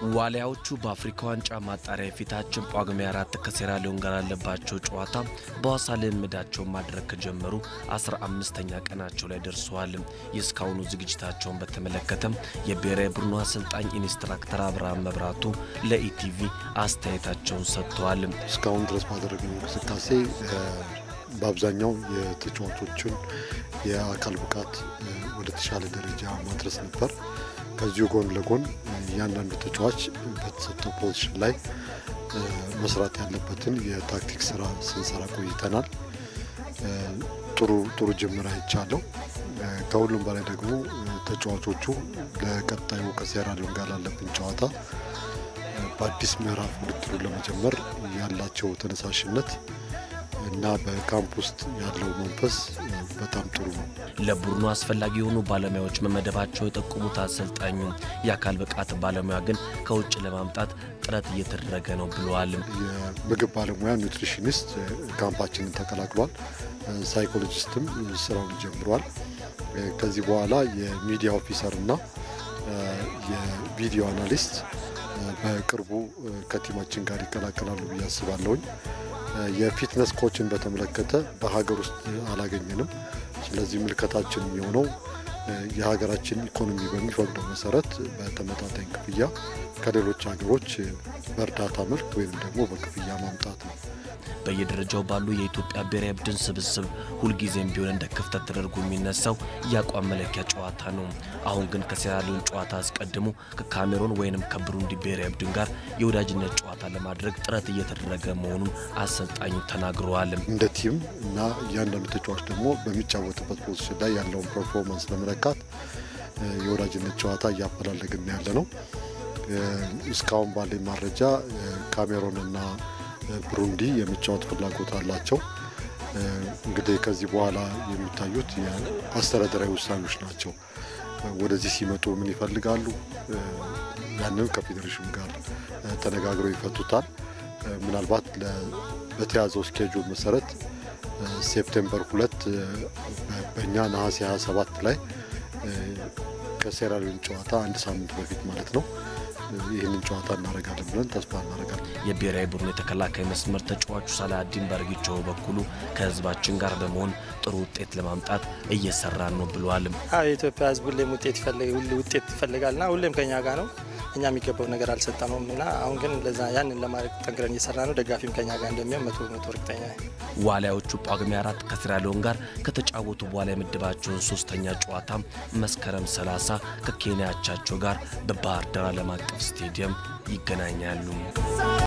ዋሊያዎቹ በአፍሪካ ዋንጫ ማጣሪያ የፊታችን ጳጉሜ አራት ከሴራሊዮን ጋር ያለባቸው ጨዋታ በሐዋሳ ልምምዳቸውን ማድረግ ከጀመሩ አስራ አምስተኛ ቀናቸው ላይ ደርሰዋል። የእስካሁኑ ዝግጅታቸውን በተመለከተም የብሔራዊ ቡድኑ አሰልጣኝ ኢንስትራክተር አብርሃም መብራቱ ለኢቲቪ አስተያየታቸውን ሰጥተዋል። እስካሁን ድረስ ባደረግነው እንቅስቃሴ በአብዛኛው የተጫዋቾችን የአካል ብቃት ወደ ተሻለ ደረጃ ማድረስ ነበር። ከዚሁ ጎን ለጎን እያንዳንዱ ተጫዋች በተሰጠው ፖዚሽን ላይ መስራት ያለበትን የታክቲክ ስራ ስንሰራ ቆይተናል። ጥሩ ጥሩ ጅምር አይቻለው። ከሁሉም በላይ ደግሞ ተጫዋቾቹ ለቀጣዩ ከሴራሊዮን ጋር ላለብን ጨዋታ በአዲስ ምዕራፍ ውድድሩን ለመጀመር ያላቸው ተነሳሽነት እና በካምፕ ውስጥ ያለው መንፈስ በጣም ጥሩ ነው። ለቡድኑ አስፈላጊ የሆኑ ባለሙያዎች መመደባቸው የጠቆሙት አሰልጣኙ የአካል ብቃት ባለሙያ ግን ከውጭ ለማምጣት ጥረት እየተደረገ ነው ብለዋል። የምግብ ባለሙያ ኒውትሪሽኒስት ካምፓችንን ተቀላቅሏል። ሳይኮሎጂስትም ስራውን ጀምሯል። ከዚህ በኋላ የሚዲያ ኦፊሰር እና የቪዲዮ አናሊስት በቅርቡ ከቲማችን ጋር ይቀላቀላሉ ብዬ አስባለሁኝ። የፊትነስ ኮችን በተመለከተ በሀገር ውስጥ አላገኘንም። ስለዚህ ምልከታችን የሚሆነው የሀገራችን ኢኮኖሚ በሚፈቅደው መሰረት በተመጣጣኝ ክፍያ ከሌሎች ሀገሮች በእርዳታ መልክ ወይም ደግሞ በክፍያ ማምጣት ነው። በየደረጃው ባሉ የኢትዮጵያ ብሔራዊ ቡድን ስብስብ ሁልጊዜም ቢሆን እንደ ክፍተት ተደርጎ የሚነሳው የአቋም መለኪያ ጨዋታ ነው። አሁን ግን ከሴራሊዮን ጨዋታ አስቀድሞ ከካሜሮን ወይንም ከብሩንዲ ብሔራዊ ቡድን ጋር የወዳጅነት ጨዋታ ለማድረግ ጥረት እየተደረገ መሆኑን አሰልጣኙ ተናግረዋል። እንደ ቲም እና እያንዳንዱ ተጫዋች ደግሞ በሚጫወትበት ፖዚሽን ላይ ያለውን ፐርፎርማንስ ለመለካት የወዳጅነት ጨዋታ እያፈላለግን ያለ ነው። እስካሁን ባለኝ መረጃ ካሜሮንና ብሩንዲ የመጫወት ፍላጎት አላቸው። እንግዲህ ከዚህ በኋላ የሚታዩት የአስተዳደራዊ ውሳኔዎች ናቸው። ወደዚህ ሲመጡ ምን ይፈልጋሉ? ያንን ከፌዴሬሽኑ ጋር ተነጋግረው ይፈቱታል። ምናልባት በተያዘው ስኬጁል መሰረት ሴፕቴምበር ሁለት በእኛ ነሐሴ 27 ላይ ከሴራሊዮን ጨዋታ አንድ ሳምንት በፊት ማለት ነው ይህንን ጨዋታ እናደርጋለን ብለን ተስፋ እናደርጋለን። የብሔራዊ ቡድኑ የተከላካይ መስመር ተጫዋቹ ሳላዲን በርጊቾ በኩሉ ከህዝባችን ጋር በመሆን ጥሩ ውጤት ለማምጣት እየሰራን ነው ብለዋል። የኢትዮጵያ ህዝብ ሁሌም ውጤት ውጤት ይፈልጋልና ሁሌም ከኛ ጋር ነው። እኛ የሚገባው ነገር አልሰጠነውም እና አሁን ግን ለዛ ያንን ለማድረግ ጠንክረን እየሰራ ነው። ደጋፊም ከኛ ጋር እንደሚሆን መቶ መቶ እርግጠኛ ዋሊያዎቹ ጳጉሜ አራት ከሴራሊዮን ጋር ከተጫወቱ በኋላ የምድባቸውን ሶስተኛ ጨዋታ መስከረም 30 ከኬንያ አቻቸው ጋር በባህር ዳር ዓለም አቀፍ ስቴዲየም ይገናኛሉ።